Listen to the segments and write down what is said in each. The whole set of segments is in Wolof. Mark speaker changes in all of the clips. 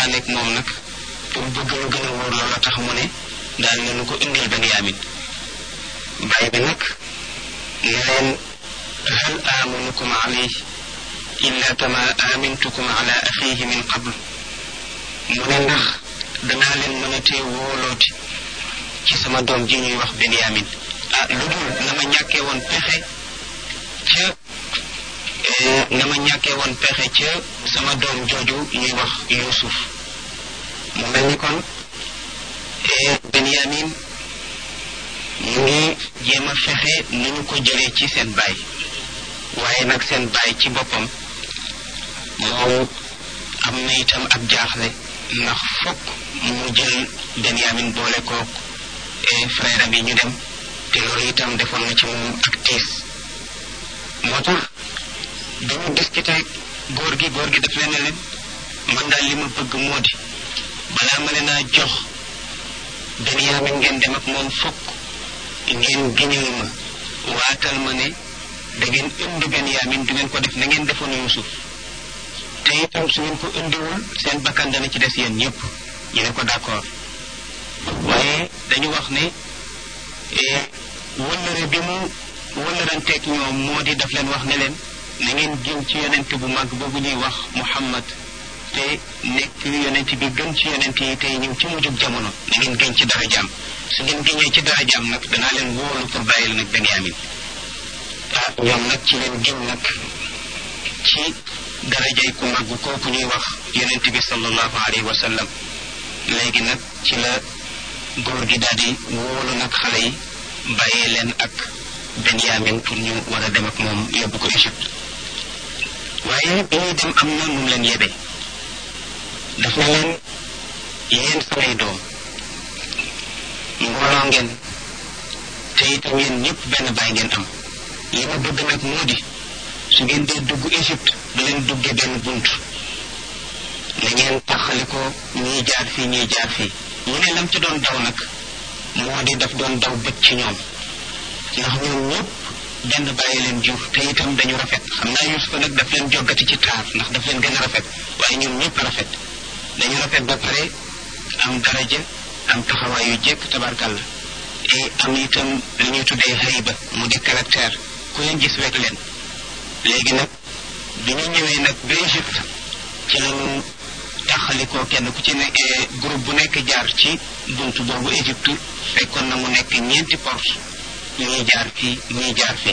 Speaker 1: waxtaaneek moom nag pour bëgg lu gën a wóor loola tax mu ne daal ne nu ko indil Benyamin baay bi nag ne leen hal amanukum alayhi illa kama amintukum ala axihi min qabl mu ne ndax danaa leen mën a tee wóolooti ci sama doom ji ñuy wax Benyamin ah lu dul na ma ñàkkee woon pexe ca na ma ñàkkee woon pexe ca sama doom jooju ñuy wax Yuusuf mu mel ni kon Benyamin mu ngi jéem a fexe ni ñu ko jëlee ci seen baay waaye nag seen baay ci boppam moom am na itam ab jaaxle ndax fokk mu jël Benyamin boole kook frère am yi ñu dem te loolu itam defoon na ci moom ak tiis moo tax dañu discuté góor gi góor gi daf leen ne leen man daal li ma bëgg moo di balaa ma leen a jox Benyamin ngeen dem ak moom fokk ngeen giñal ma waatal ma ne da ngeen indi Benyamin du ngeen ko def na ngeen defoon Yuusuf te itam su ngeen ko indiwul seen bakkan dana ci des yéen ñëpp ñu ne ko d'accord waaye dañu wax ne wëllëre bi mu wëllëranteeg ñoom moo di daf leen wax ne leen na ngeen giñ ci yonent bu mag boobu ñuy wax Muhammad te nekk yonent bi gën ci yonent yi tey ñëw ci mujjug jamono na ngeen giñ ci darajaam su ngeen giñee ci darajaam nag danaa leen wóolu pour bàyyi leen ak Benyamin ah ñoom nag ci leen giñ nag ci darajay ku mag kooku ñuy wax yonent bi sallallahu alayhi wa sallam léegi nag ci la góor gi daal di wóolu nag xale yi bàyyee leen ak Benyamin pour ñu war a dem ak moom yóbbu ko Égypte waaye bi ñuy dem am na nu mu leen yebee daf na leen yéen samay doom mbooloo ngeen te itam yéen ñëpp benn baay ngeen am li ma bëgg nag moo di su ngeen dee dugg Égypte du leen duggee benn bunt na ngeen taxali ko ñii jaar fii ñii jaar fii ñu ne lam ci doon daw nag moo di daf doon daw bët ci ñoom ndax ñoom ñëpp benn bàyyi leen jur te itam dañu rafet xam naa Yuusufa nag daf leen joggati ci taar ndax daf leen gën a rafet waaye ñoom ñëpp rafet dañu rafet ba pare am daraja am taxawaay yu jekk tabarkalla et am itam li ñuy tuddee hayba mu di caractère ku leen gis wekk leen léegi nag bi ñu ñëwee nag ba Égypte ci lañu taxalikoo kenn ku ci ne groupe bu nekk jaar ci buntu boobu Égypte fekkoon na mu nekk ñeenti porte ñuy jaar fii ñuy jaar fii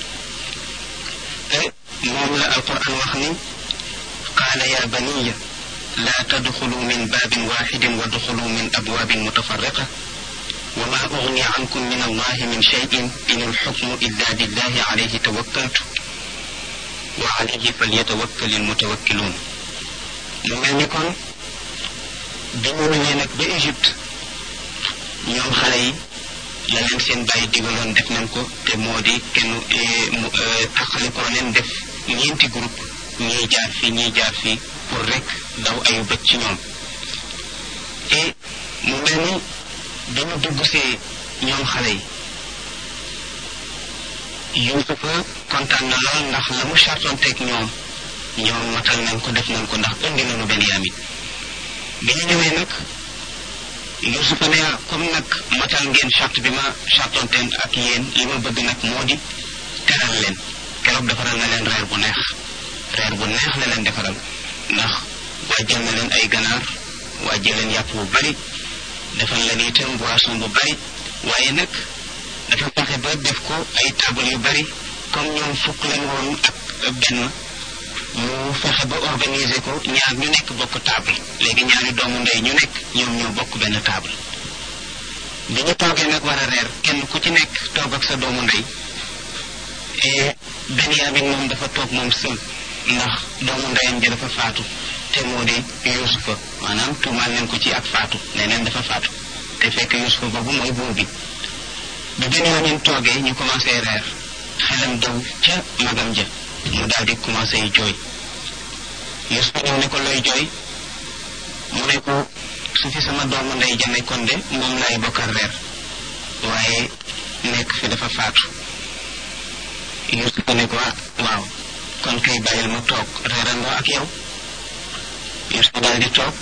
Speaker 1: te moom la alquran wax ni qaala ya baniya laa tadxulu min baabin waxidin wa duxulu min abwaabin mutafarriqa wa ma ugni ankum min allahi min cheyin in alxukmu illa lillahi alayhi tawakkaltu wa alayhi falyatawakkali almutawakkiluun mu mel ni kon bi ñu ñëwee nag ba Égypte ñoom xale yi la leen seen bàyyi digaloon def nañ ko te moo di kenn mu taxali ko leen def ñeenti groupe ñii jaar fii ñii jaar fii pour rek daw ayu bët ci ñoom te mu mel ni dañu dugg see ñoom xale yi Yuusufa kontaan na lool ndax la mu chartoon teg ñoom ñoom matal nañ ko def nañ ko ndax indi nañu Benyamin bi ñu ñëwee nag Yuusufa ne comme nag matal ngeen charte bi ma chartonteen ak yéen li ma bëgg nag moo di teral leen keroog defaral na leen reer bu neex reer bu neex la leen defaral ndax waajal na leen ay ganaar waajal leen yàpp bu bari defal leen itam boisson bu bari waaye nag dafa fexe ba def ko ay table yu bari comme ñoom fukk leen woon ak benn mu fexe ba organiser ko ñaar ñu nekk bokk table léegi ñaari doomu ndey ñu nekk ñoom ñoo bokk benn table bi ñu toogee nag war a reer kenn ku ci nekk toog ak sa doomu ndey et Benyamin moom dafa toog moom sël ndax doomu ndeyam ji dafa faatu te moo di Yuusufa maanaam tuumaal nañ ko ci ak faatu nee neen dafa faatu te fekk Yuusufa boobu mooy buur bi bi Benyamin toogee ñu commencé reer xelam daw ca magam ja mu daal di commencé jooy Yuusufa ñëw ne ko looy jooy mu ne ko su fi sama doomu ndey ja nekkoon de moom laay bokkal reer waaye nekk fi dafa faatu Yuusufa ne ko ah waaw kon kay bàyyil ma toog reerandoo ak yow Yuusufa daal di toog